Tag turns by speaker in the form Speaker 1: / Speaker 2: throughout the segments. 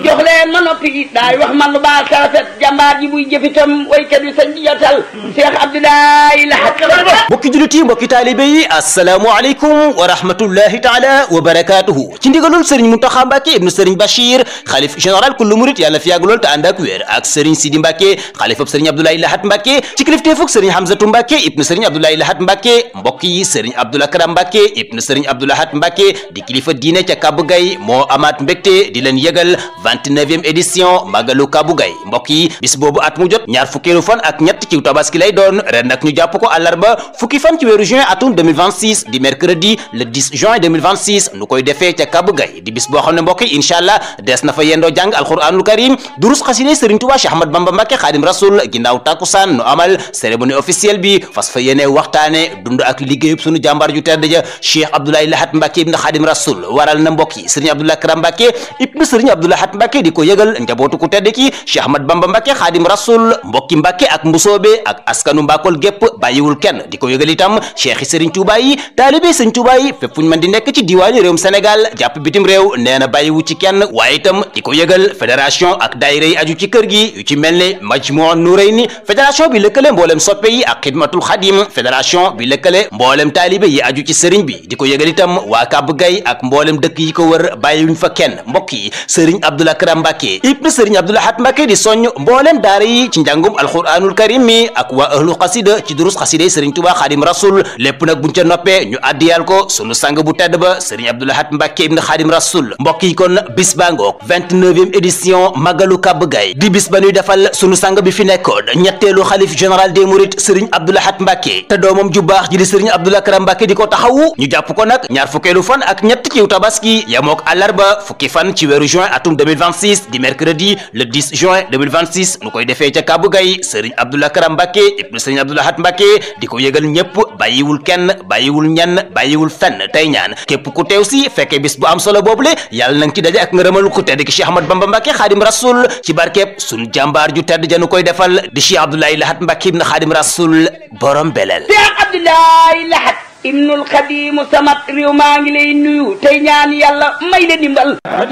Speaker 1: jox leen ma noppi daay wax man lu baax sa rafet jàmbaar ji buy jëfitam waykat yi sañ di jotal Cheikh Abdoulaye Lahat
Speaker 2: mbokki jullit yi mbokki taalibe yi assalaamu aleykum wa rahmatullahi taala wa barakatuhu ci ndigalul sëriñ Muntaxa Mbàkke ibnu sëriñ Bachir xalif général kullu murit yàlla fi yàgg lool te ànd ak wér ak sëriñ Sidi Mbàkke xalifab sëriñ Abdoulaye Lahat Mbàkke ci kilifteefug sëriñ Hamzatu Mbàkke ibnu sëriñ Abdoulaye Lahat Mbàkke mbokk yi sëriñ Abdoul Akram Mbàkke ibnu sëriñ Abdou Lahat Mbàkke di kilifa diine ca Kabou Gaye moo amaat mbégte di leen yëgal 29e édition Magalu Kabou Gaye mbokk yi bis boobu at mu jot ñaar fukkeelu fan ak ñett ci tabaski lay doon ren nag ñu jàpp ko àllarba fukki fan ci weeru juin atum 2026 di mercredi le 10 juin 2026 nu koy defee ca Kabou Gaye di bis boo xam ne mbokk yi incha allah des na fa yendoo jàng alquranul karim durus xasine Serigne Touba Cheikh Ahmad Bamba Mbacke Xaadim Rasul ginnaaw takkusaan nu amal cérémonie officielle bi fas fa yéene waxtaane dund ak liggéeyub sunu jàmbaar ju tedd ja Cheikh Abdoulaye Lahat Mbacke ibn Xaadim Rasul waral na mbokk yi Serigne Abdoulaye Karam Mbacke ibn Serigne Abdoulaye Lahat Mbacke di ko yëgal njabootu ku tedd ki Cheikh Ahmad Bamba Mbacke Xaadim Rasul mbokki Mbacke ak mbusoobe ak askanu Mbakol gépp bàyyiwul kenn di ko yëgal itam cheikh yi Serigne Touba yi taalibe Serigne Touba yi fépp fu ñu mën di nekk ci diwaani réewum Sénégal jàpp bitim réew nee na bàyyiwu ci kenn waaye itam di ko yëgal fédération ak daayira yi aju ci kër gi yu ci mel ne Majmuu Nurayni fédération bi lëkkale mboolem soppe yi ak xidmatul xadim fédération bi lëkkale mboolem taalibe yi aju ci sëriñ bi di ko yëgal itam waa Kabou Gaye ak mboolem dëkk yi ko wër bàyyiwuñ fa kenn mbokk yi Serigne Abdoul Akram Mbacke ibn Serigne Abdoul Lahat Mbacke di soññ mboolem daara yi ci njàngum alquranul karim mi ak waa ahlu xasida ci durus xasida yi Serigne Touba Xadim Rasul lépp nag buñ ca noppee ñu addiyal ko sunu sang bu tedd ba Serigne Abdoul Lahat Mbacke ibn Xadim Rasul mbokk yi kon bis baa ngoog 29e édition Magalu Kabou Gaye di bis ba ñuy defal sunu sang bi fi nekkoon ñetteelu xalif général des mourides Serigne Abdoul Lahat Mbacke te doomam ju baax ji di Serigne Abdoul Akram Mbacke di ko taxawu ñu jàpp ko nag ñaar fukkeelu fan ak ñett ci tabaski yamook àllarba fukki fan ci weeru juin atum 2026 di mercredi le 10 juin 2026 nu koy defee ca Kabou Gaye Serigne Abdoul Akram Mbacke ibnu Serigne Abdoul Lahat Mbacke di ko yëgal ñëpp bàyyiwul kenn bàyyiwul ñenn bàyyiwul fenn tey ñaan képp ku teew si fekkee bis bu am solo boobule yàlla na nga ci daje ak ngërëmal ku tedd ki Cheikh Ahmad Bamba Mbacke Xaadim Rasul ci barkeeb sunu jàmbaar ju tedd janu koy defal di Cheikh Abdoulaye Lahat Mbacke ibn Xaadim Rasul borom belel
Speaker 1: Cheikh Abdoulaye Lahat ibnul Xadimu Samat réew maa ngi lay nuyu tey ñaan yàlla may la dimbal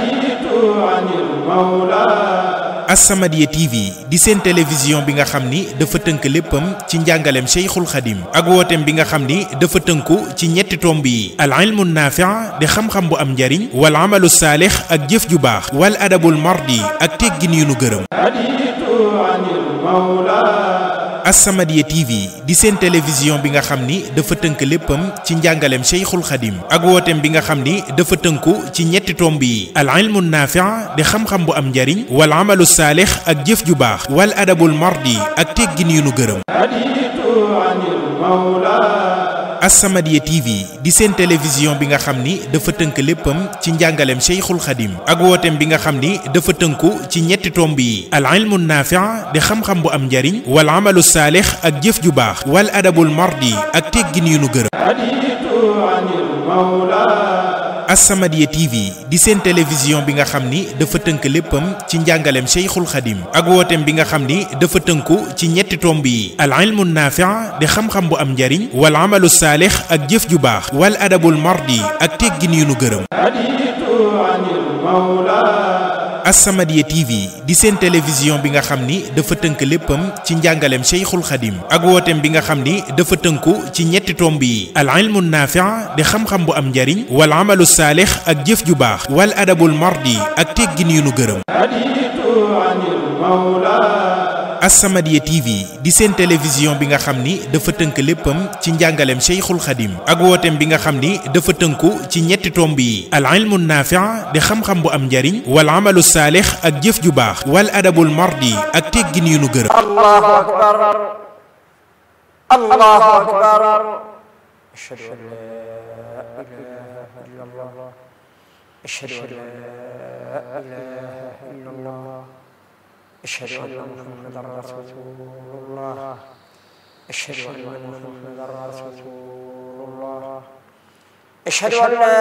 Speaker 3: As-Samadiyya TV di seen télévision bi nga xam ni dafa tënk léppam ci njàngaleem Cheikhul Khadim ak wooteem bi nga xam ni dafa tënku ci ñetti tomb yi al ilmu naafi' di xam-xam bu am njariñ wal amalu saalix ak jëf ju baax wal adabul mardi ak teggin yu nu gërëm As-Samadiyya TV di seen télévision bi nga xam ni dafa tënk léppam ci njàngaleem Cheikhul Khadim ak wooteem bi nga xam ni dafa tënku ci ñetti tomb yi al ilmu naafi' di xam-xam bu am njariñ wal amalu saalix ak jëf ju baax wal adabul mardi ak teggin yu nu gërëm As-Samadiyya TV di seen télévision bi nga xam ni dafa tënk léppam ci njàngaleem Cheikhul Khadim ak wooteem bi nga xam ni dafa tënku ci ñetti tomb yi al ilmu naafi' di xam-xam bu am njariñ wal amalu saalix ak jëf ju baax wal adabul mardi ak teggin yu nu gërëm As-Samadiyya TV di seen télévision bi nga xam ni dafa tënk léppam ci njàngaleem Cheikhul Khadim ak wooteem bi nga xam ni dafa tënku ci ñetti tomb yi al ilmu naafi' di xam-xam bu am njariñ wal amalu saalix ak jëf ju baax wal adabul mardi ak teggin yu nu gërëm As-Samadiyya TV di seen télévision bi nga xam ni dafa tënk léppam ci njàngaleem Cheikhul Khadim ak wooteem bi nga xam ni dafa tënku ci ñetti tomb yi al ilmu naafi' di xam-xam bu am njariñ wal amalu saalix ak jëf ju baax wal adabul mardi ak teggin yu nu gërëm As-Samadiyya TV di seen télévision bi nga xam ni dafa tënk léppam ci njàngaleem Cheikhul Khadim ak wooteem bi nga xam ni dafa tënku ci ñetti tomb yi al ilmu naafi' di xam-xam bu am njariñ wal amalu saalix ak jëf ju baax wal adabul mardi ak teggin yu nu gërëm
Speaker 4: الله أكبر الله أكبر أشهد أن لا إله إلا الله أشهد أن لا إله إلا الله أشهد أن محمدا رسول الله أشهد أن محمدا رسول الله أشهد أن لا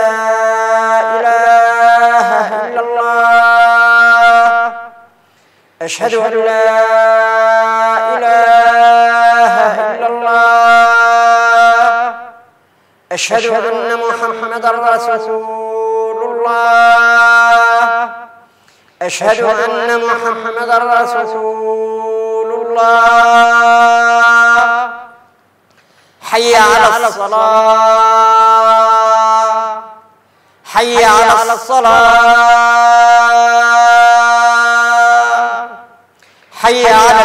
Speaker 4: إله إلا الله أشهد أن لا إله إلا الله أشهد أن محمدا رسول الله أشهد أن محمدا رسول الله حي على الصلاة حي على الصلاة